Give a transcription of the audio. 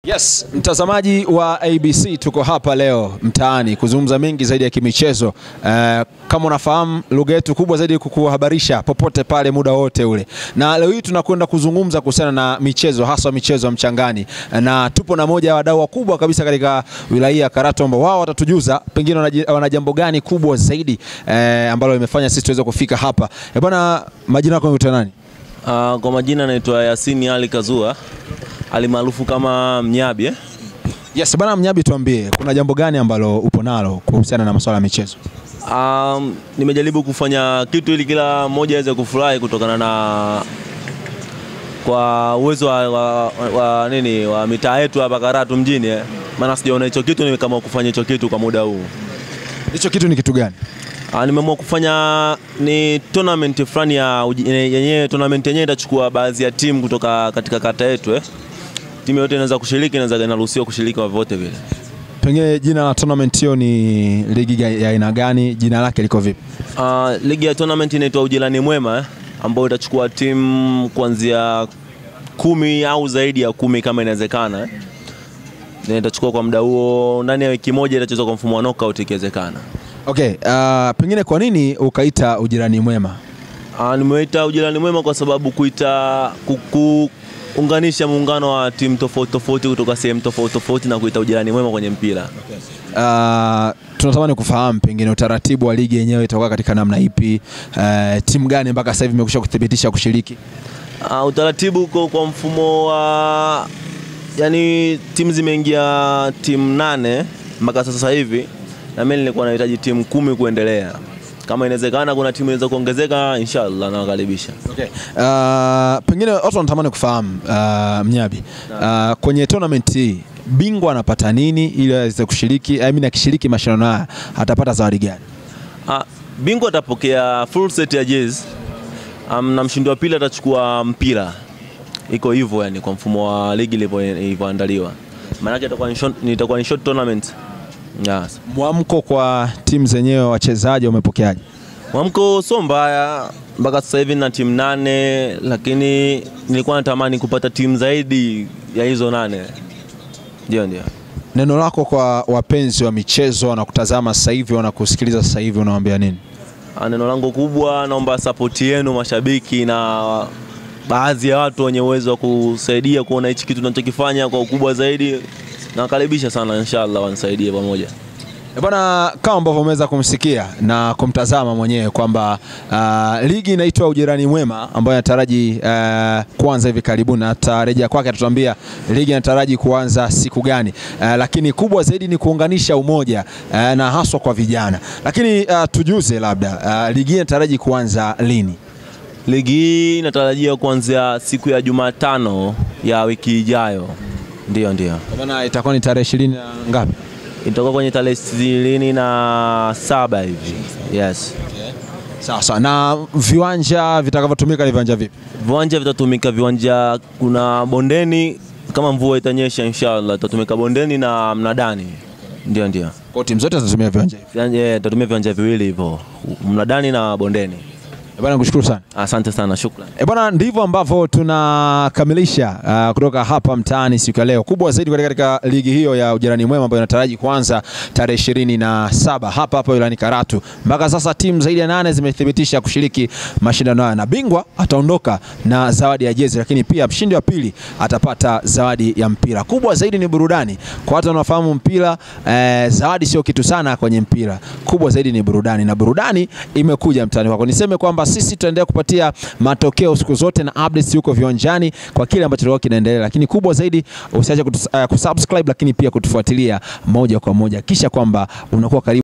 Yes, mtazamaji wa ABC tuko hapa leo mtaani kuzungumza mengi zaidi ya kimichezo. Eh, kama unafahamu lugha yetu kubwa zaidi kukuhabarisha popote pale muda wote ule, na leo hii tunakwenda kuzungumza kuhusiana na michezo, hasa michezo ya mchangani, na tupo na moja ya wadau wakubwa kabisa katika wilaya ya Karatu ambao wao watatujuza pengine wanaji- wana jambo gani kubwa zaidi eh, ambalo limefanya sisi tuweze kufika hapa. Eh, bwana, majina yako unaitwa nani? Uh, kwa majina naitwa Yasini Ali Kazua alimaarufu kama Mnyabi eh? Yes, bwana Mnyabi, tuambie kuna jambo gani ambalo upo nalo kuhusiana na masuala ya michezo? Um, nimejaribu kufanya kitu ili kila mmoja aweze kufurahi kutokana na kwa uwezo wa, wa, wa, nini wa mitaa yetu hapa Karatu mjini eh? Maana sijaona hicho kitu, ni kama kufanya hicho kitu kwa muda huu. Hicho kitu ni kitu gani? Ah, nimeamua kufanya ni tournament fulani ya uji- yenyewe. Tournament yenyewe itachukua baadhi ya timu kutoka katika kata yetu eh? Timu yote inaweza kushiriki, inaweza inaruhusiwa kushiriki kwa vyovyote vile. Pengine jina la tournament hiyo ni ligi ga- ya aina gani? Jina lake liko vipi? Uh, ligi ya tournament inaitwa Ujirani Mwema eh, ambayo itachukua timu kuanzia kumi au zaidi ya kumi kama inawezekana eh. Na itachukua kwa muda huo, ndani ya wiki moja itachezwa kwa mfumo wa knockout ikiwezekana. Okay, uh, pengine kwa nini ukaita ujirani mwema? Uh, nimeita Ujirani Mwema kwa sababu kuita kuku unganisha muungano wa timu tofauti tofauti kutoka sehemu tofauti tofauti na kuita Ujirani Mwema kwenye mpira. Uh, tunatamani kufahamu pengine utaratibu wa ligi yenyewe itakuwa katika namna ipi? Uh, timu gani mpaka sasa hivi imekwisha kuthibitisha kushiriki? Uh, utaratibu uko kwa mfumo wa yani, timu zimeingia timu nane mpaka sasa hivi, na mimi nilikuwa nahitaji timu kumi kuendelea. Kama inawezekana kuna timu inaweza kuongezeka, inshallah nawakaribisha. Okay. Uh, pengine watu wanatamani kufahamu uh, Mnyabi, uh, kwenye tournament hii bingwa anapata nini ili aweze kushiriki? I mean, akishiriki mashindano haya atapata zawadi gani? Ah, bingwa atapokea full set ya jezi um, na mshindi wa pili atachukua mpira. Iko hivyo yani, kwa mfumo wa ligi ilivyo- ilivyoandaliwa, maanake itakuwa ni short- itakuwa ni short tournament yes. Mwamko kwa timu zenyewe, wachezaji wamepokeaje? Mwamko sio mbaya mpaka sasa hivi na timu nane, lakini nilikuwa natamani kupata timu zaidi ya hizo nane. Ndio, ndio. Neno lako kwa wapenzi wa michezo wanakutazama sasa hivi, wanakusikiliza sasa hivi, unawaambia nini? Ah, Neno langu kubwa, naomba sapoti yenu mashabiki na baadhi ya watu wenye uwezo wa kusaidia kuona hichi kitu tunachokifanya kwa ukubwa zaidi. Nawakaribisha sana, inshallah wanisaidie pamoja. Eh, Bwana, kama ambavyo umeweza kumsikia na kumtazama mwenyewe kwamba uh, ligi inaitwa Ujirani Mwema ambayo inataraji uh, kuanza hivi karibuni, na atarejea kwake atatuambia ligi inataraji kuanza siku gani. Uh, lakini kubwa zaidi ni kuunganisha umoja uh, na haswa kwa vijana. Lakini uh, tujuze labda uh, ligi hii inataraji kuanza lini? Ligi hii inatarajia kuanzia siku ya Jumatano ya wiki ijayo. Ndio, ndio. Kwa maana itakuwa ni tarehe ishirini na ngapi? itakuwa kwenye tarehe ishirini na saba hivi. Yes. Sawa sawa. Na viwanja vitakavyotumika ni viwanja vipi? Viwanja vitatumika viwanja, kuna bondeni kama mvua itanyesha, inshallah itatumika bondeni na mnadani. Ndio, ndio. Kwa timu zote zitatumia viwanja hivi. Viwanja eh, tutatumia viwanja viwili hivyo, mnadani na bondeni. Eh, Bwana, nikushukuru sana. Asante sana, shukrani. E bwana, ndivyo ambavyo tunakamilisha uh, kutoka hapa mtaani siku ya leo. Kubwa zaidi katika, katika ligi hiyo ya Ujirani Mwema ambayo inataraji kuanza tarehe ishirini na saba hapa hapa wilayani Karatu. Mpaka sasa timu zaidi ya nane zimethibitisha kushiriki mashindano haya na bingwa ataondoka na zawadi ya jezi, lakini pia mshindi wa pili atapata zawadi ya mpira. Kubwa zaidi ni burudani kwa watu wanaofahamu mpira. Eh, zawadi sio kitu sana kwenye mpira, kubwa zaidi ni burudani, na burudani imekuja mtaani kwako. Niseme kwamba sisi tutaendelea kupatia matokeo siku zote na updates huko viwanjani kwa kile ambacho kilikuwa kinaendelea, lakini kubwa zaidi usiache kutus- eh, kusubscribe, lakini pia kutufuatilia moja kwa moja, kisha kwamba unakuwa karibu